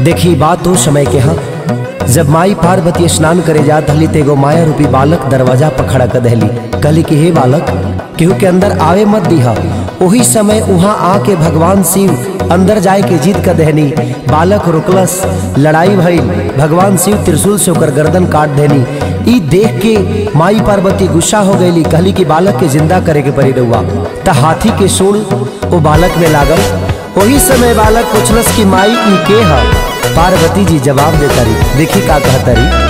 देखी बात तो समय के हा जब माई पार्वती स्नान करे जात हली तेगो माया रूपी बालक दरवाजा पर खड़ा कर दहली कहली कि हे बालक केहू के अंदर आवे मत दिहा वही समय वहां आके भगवान शिव अंदर जाए के जीत कर दहनी बालक रुकलस लड़ाई भइल भगवान शिव त्रिशूल से ओकर गर्दन काट देनी ई देख के माई पार्वती गुस्सा हो गईली कहली कि बालक के जिंदा करे के पड़ी रहुआ त हाथी के सूल वो बालक में लागल वही समय बालक पूछलस कि माई ई के ह पार्वती जी जवाब देता रही देखी का कहता रही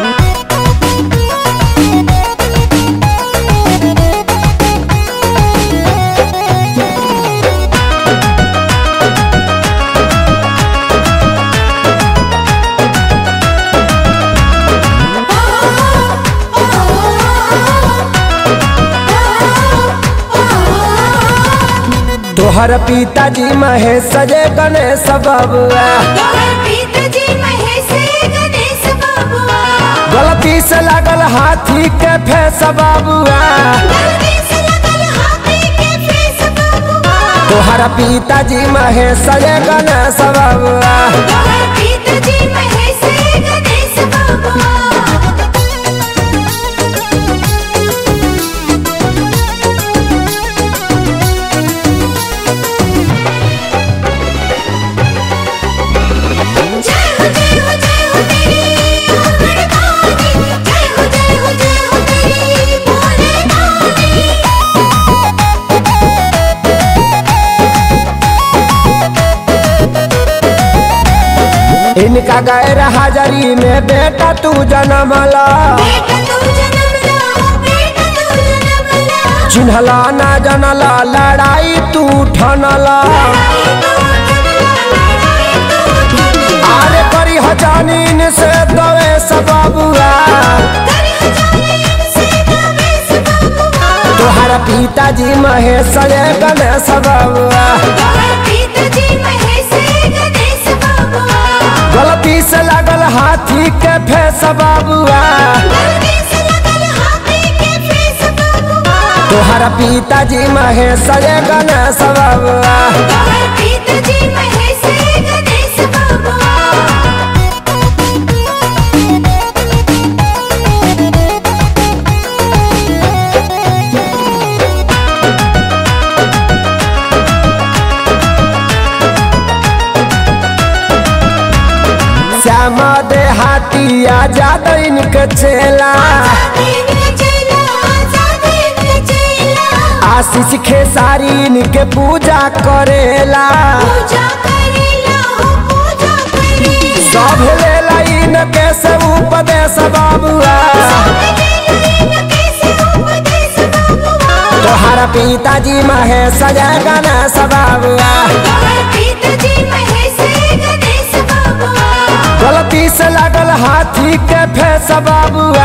तोहर पिताजी महेश सजे गणेश बबुआ गलती से लागल हाथी के फेस बबुआ तोहर पिताजी महेश सजे गणेश बबुआ इनका गैर हाजरी में बेटा तू जन्मला चिन्हला ना जनला लड़ाई तू ठनला आरे करी हजानीन से दवे सबबुआ तोहरा पिताजी महेश रे गणेश बबुआ गलती से लागल हाथी के फेस बबुआ तोहरा पिताजी महेश रे गणेश बबुआ श्यामा दे हाथिया ज्यादा इनके चेला आशीष खेसारी इनके पूजा करेला सब लेला इनके से उपदेश बाबुआ तोहरा पिताजी महेश जय गणेश बाबुआ गलती से लागल हाथी के फेस बाबुआ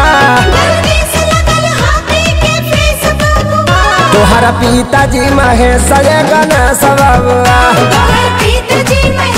तोहरा पिताजी महेश जय गणेश बाबुआ पिताजी मैं